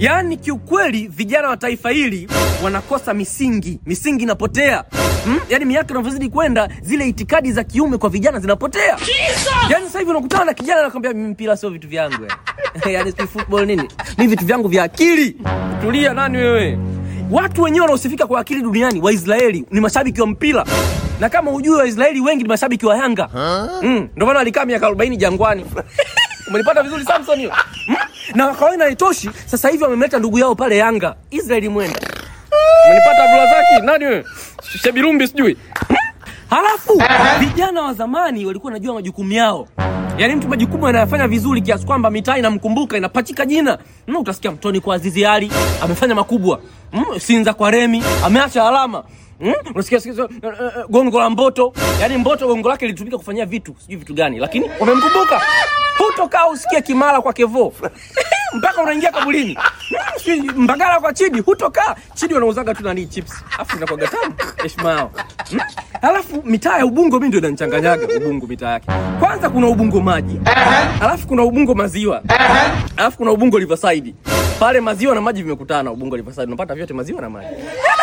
Yaani kiukweli vijana wa taifa hili wanakosa misingi, misingi inapotea. Hmm? Yaani miaka inavyozidi kwenda zile itikadi za kiume kwa vijana zinapotea. Yaani sasa hivi unakutana na kijana anakwambia mimi mpira sio vitu vyangu. eh." Yaani si football nini? Mimi vitu vyangu vya akili. Tulia nani wewe? Watu wenyewe wanaosifika kwa akili duniani Waisraeli ni mashabiki wa mpira. Na kama hujui Waisraeli wengi ni mashabiki wa Yanga. Mm, ndio maana walikaa miaka 40 jangwani. Umenipata vizuri Samson hiyo? Mm? Na wakaona haitoshi, sasa hivi wamemleta ndugu yao pale Yanga, Israeli Mwenda. Umenipata Abdulrazaki? Nani wewe? Shebirumbi sijui. Mm? Halafu vijana wa zamani walikuwa wanajua majukumu yao. Yaani mtu majukumu anayafanya vizuri kiasi kwamba mitaa inamkumbuka inapachika jina. Mm, utasikia Mtoni kwa Azizi Ali amefanya makubwa. Mm, Sinza kwa Remi ameacha alama. Mm? Unasikia sikia, uh, uh, gongo la Mboto. Yaani Mboto gongo lake lilitumika kufanyia vitu, sijui vitu gani, lakini wamemkumbuka. Hutokaa usikie Kimara kwa Kevo. Mpaka unaingia kabulini. Mm, sijui Mbagala kwa Chidi, hutokaa. Chidi wanauzaga tu nani chips. Afu inakuwa tamu. Heshima yao. Mm? Alafu mitaa ya Ubungo mimi ndio inanichanganyaga Ubungo mitaa yake. Kwanza kuna Ubungo maji. Alafu kuna Ubungo maziwa. Alafu kuna Ubungo Riverside. Pale maziwa na maji vimekutana Ubungo Riverside. Unapata vyote maziwa na maji.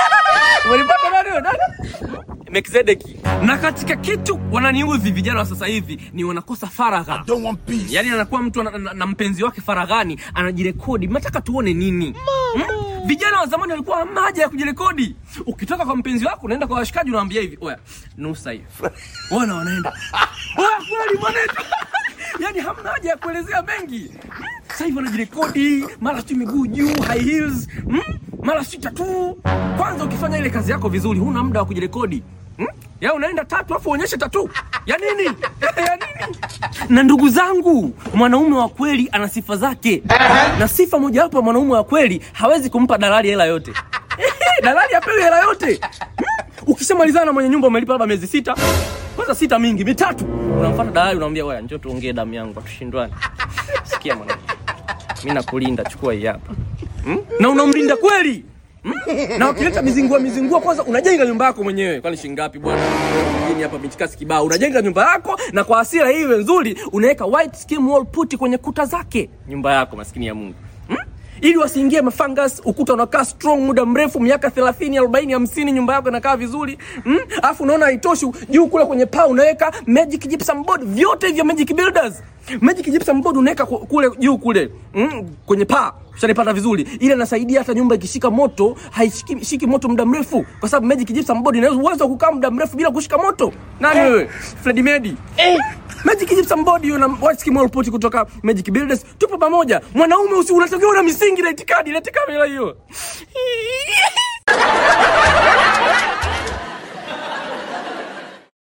Umenipata nani wewe? Nani? Melkizedeki. Na katika kitu wananiudhi vijana wa sasa hivi ni wanakosa faragha. Don't want peace. Yaani anakuwa mtu na, na, na mpenzi wake faraghani anajirekodi. Mnataka tuone nini? Hmm? Vijana wa zamani walikuwa hamna haja ya kujirekodi. Ukitoka kwa mpenzi wako unaenda kwa washikaji unawaambia hivi, oya, nusa hiyo. Wana wanaenda. Oya, kweli mwanetu. Yaani hamna haja ya kuelezea mengi. Hmm? Sasa hivi wanajirekodi, mara tu miguu juu, high heels, hmm? mara si tatu. Kwanza ukifanya ile kazi yako vizuri, huna muda wa kujirekodi. Hmm? Ya unaenda tatu afu uonyeshe tatu. Ya nini? ya nini? Na ndugu zangu, mwanaume wa kweli ana sifa zake. Na sifa mojawapo ya mwanaume wa kweli hawezi kumpa dalali hela yote. dalali apewi hela yote. Hmm? Ukishamalizana na mwenye nyumba umelipa labda miezi sita, kwanza sita mingi, mitatu, unamfuata dalali unamwambia, "Wewe njoo tuongee damu yangu, tushindwane." Sikia mwanangu. Mimi nakulinda, chukua hii hapa. Hmm? Na unamlinda kweli. Hmm? Na ukileta mizingua mizingua, kwanza unajenga nyumba yako mwenyewe. Kwani shilingi ngapi bwana? Mjini hapa michikasi kibao. Unajenga nyumba yako na kwa hasira hii iwe nzuri, unaweka white skim wall putty kwenye kuta zake. Nyumba yako maskini ya Mungu. Hmm? Ili wasiingie mafungus, ukuta unakaa strong muda mrefu, miaka 30, 40, 50, nyumba yako inakaa vizuri. Hmm? Alafu unaona haitoshi, juu kule kwenye paa unaweka magic gypsum board, vyote hivyo magic builders. Magic gypsum board unaweka ku- kule juu kule, mm, kwenye paa. Ushanipata vizuri. Ile inasaidia hata nyumba ikishika moto, haishiki shiki moto muda mrefu kwa sababu magic gypsum board ina uwezo wa kukaa muda mrefu bila kushika moto. Nani wewe? Freddy Medi. Magic Gypsum Board hiyo na White Skim Wall Putty kutoka Magic Builders tupo pamoja. Mwanaume usi unatakiwa na misingi na itikadi, lete kamera hiyo.